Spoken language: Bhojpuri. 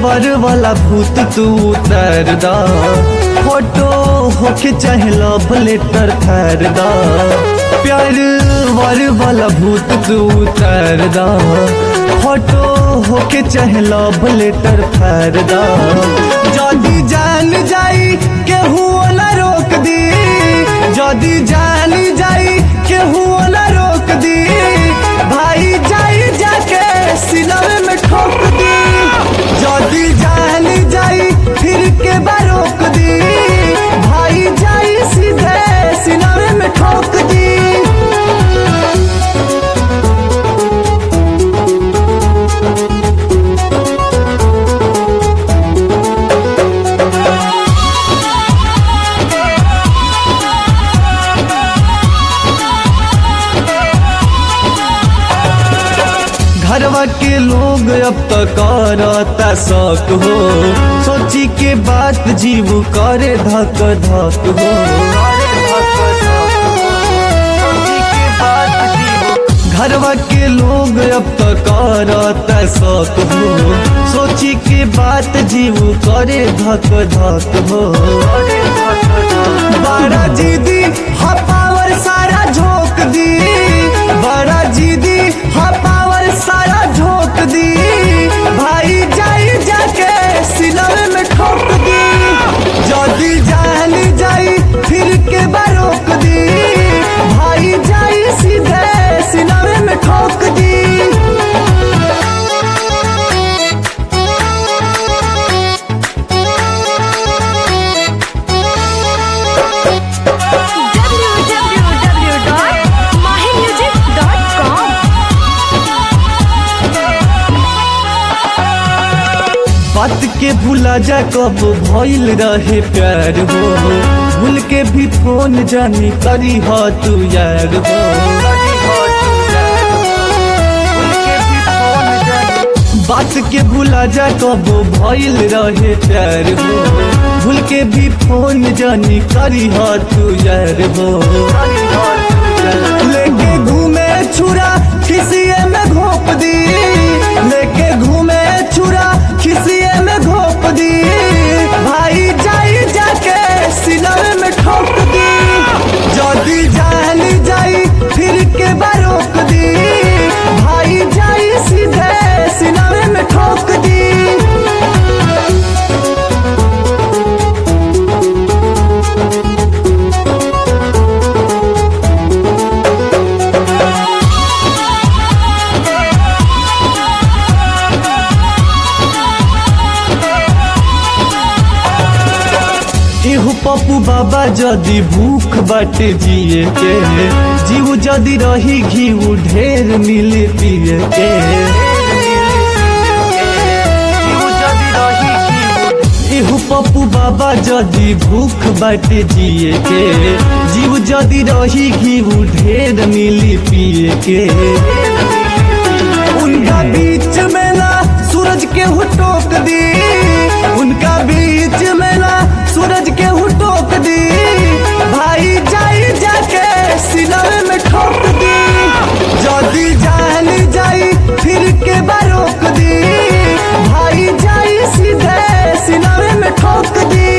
वर वाला भूत तू उतर दा फोटो होके चाहे लव लेटर थर दा प्यार वर वाला भूत तू उतर दा फोटो होके चाहे लव लेटर थर दा जदी जान जाई केहू ना रोक दी जदी जान जाई केहू ना रोक दी भाई जाई जाके सिलवे में ठोक दी जदी जान जाई फिर के बारोक दी भाई जाई सीधे सिलवे में ठोक दी घरवा के लोग अब तक करता शक हो सोची के बात जीव करे धक धक हो घरवा के लोग अब तक करता शक हो सोची के बात जीव करे धक धक हो बड़ा जीदी हा पावर सारा झोंक दी बड़ा जीदी हा पावर सारा झोंक दी भाई जाई जाके सिलवे में ठोक दी जदी जान जाई फिर के बारोक दी भाई जाई सीधे सिलवे में ठोक दी www.mahinmusic.com बात के भूला जा कब भइल रहे प्यार हो भूल के भी फोन जानी करी हो तू यार हो बात के भूला जा कब भइल रहे प्यार हो भूल के भी फोन जानी करी हो तू यार हो लेके घूमे छुरा खिसिए में घोप दी लेके घूमे छुरा खिसिए में घोप दी भाई जाई जाके सिलवे में ठोक दी जदी जान जाई फिर के बारोक दी भाई जाई सीधे सिलवे में ठोक दी इहु पप्पू बाबा जदी भूख बाटे जिए के जीव जदी रही घी ढेर मिले पिए के इहु पप्पू बाबा जदी भूख बाटे जिए के जीव जदी रही घी ढेर मिली पिए के उनका बीच में ना सूरज के हु टोक दी उनका बीच में ना सूरज के हु टोक दी भाई जाई जाके सिलवे में ठोक दी जदी जान जाई फिर के बारोक दी भाई जाई सीधे सिलवे में ठोक दी